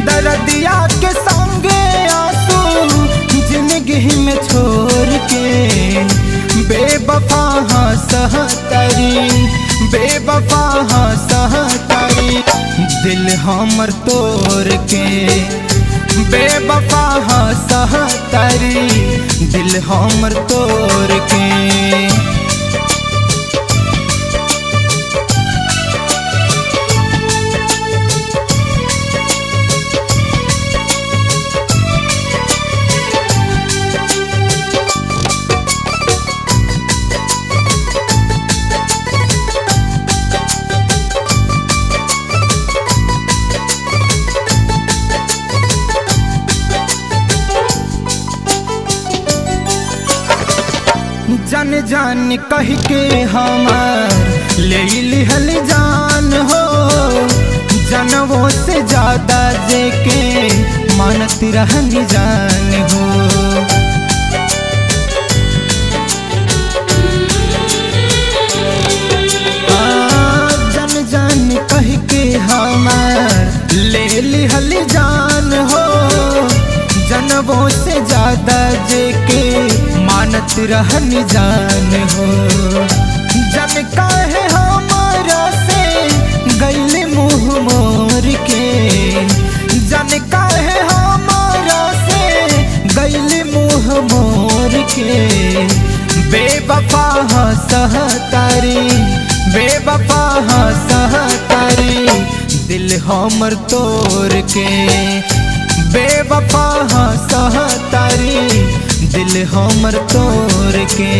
दर्दिया के संगे आंसू जिंदगी में छोड़ के बेवफा हाँ सहतरी बेवफा हाँ सहतरी दिल हमर तोड़ के बेवफा हाँ सहतरी दिल हमर तोड़ के जन जान कह के हमार ले लिहल जान हो जनवों से ज्यादा जेके मानत रहनी जान हो आ, जन जान कह के हमार ले लिहल जान हो जनवों से ज्यादा जेके मानत रहन जान हो जन काहे हमारा से गैल मुँह मोर के जन काहे हमारा से गैल मुँह मोर के बेवफा हाँ सहतारी बेवफा हाँ सहतारी दिल हमर तोड़ के बेवफा हाँ सहतारी दिल हमर तोड़ के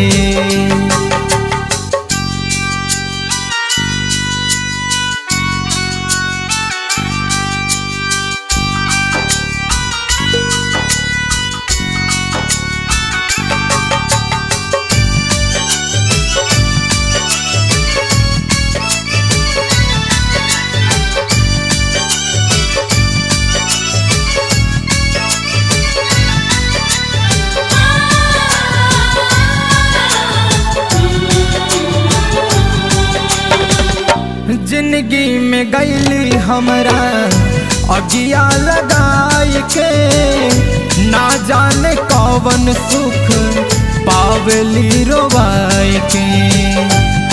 जिंदगी में गैली हमरा अगिया लगाए के ना जाने कौन सुख पावली रोवाए के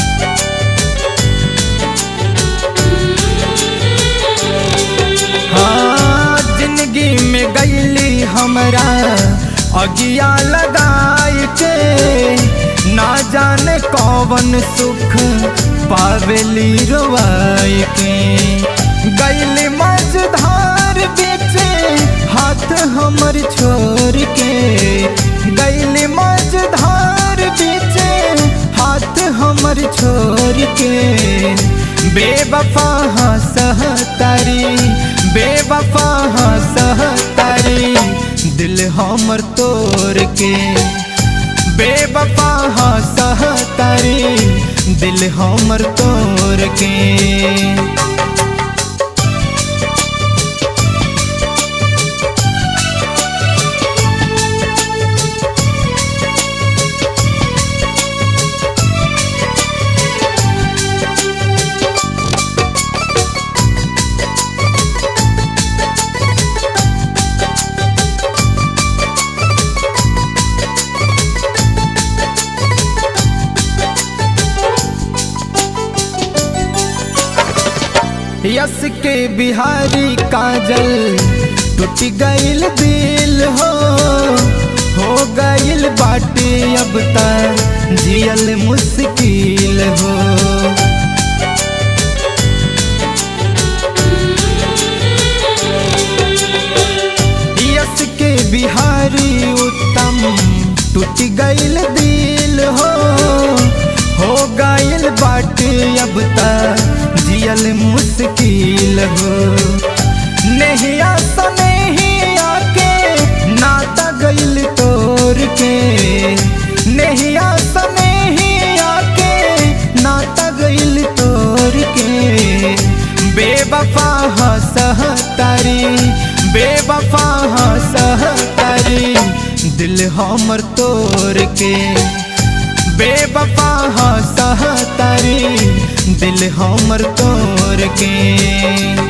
हाँ जिंदगी में गैली हमरा अगिया लगाए के ना जाने कौन सुख पावेली रोवाए के गैली मझधार बेचे हाथ हमर छोड़ के गैली मझधार बेचे हाथ हमर छोड़ के बेवफा हाँ सहतारी बेवफा हाँ सहतारी दिल हमर तोड़ के बेवफा हाँ सहतारी दिल हमर तोड़ के यस के बिहारी काजल टूट गईल दिल हो हो गईल बाटे अब तक जियल मुश्किल हो यस के बिहारी उत्तम टूट गईल दिल हो हो गईल बाटे अब तक जियल मुश्किल हो नहीं आसा नहीं आके नाता गईल तोड़ के नहीं आसा नहीं आके नाता गईल तोड़ के बेवफा हाँ सहतारी बेवफा हाँ सहतारी दिल हमर तोड़ के बेवफा हाँ सहतारी दिल हमर तोड़ के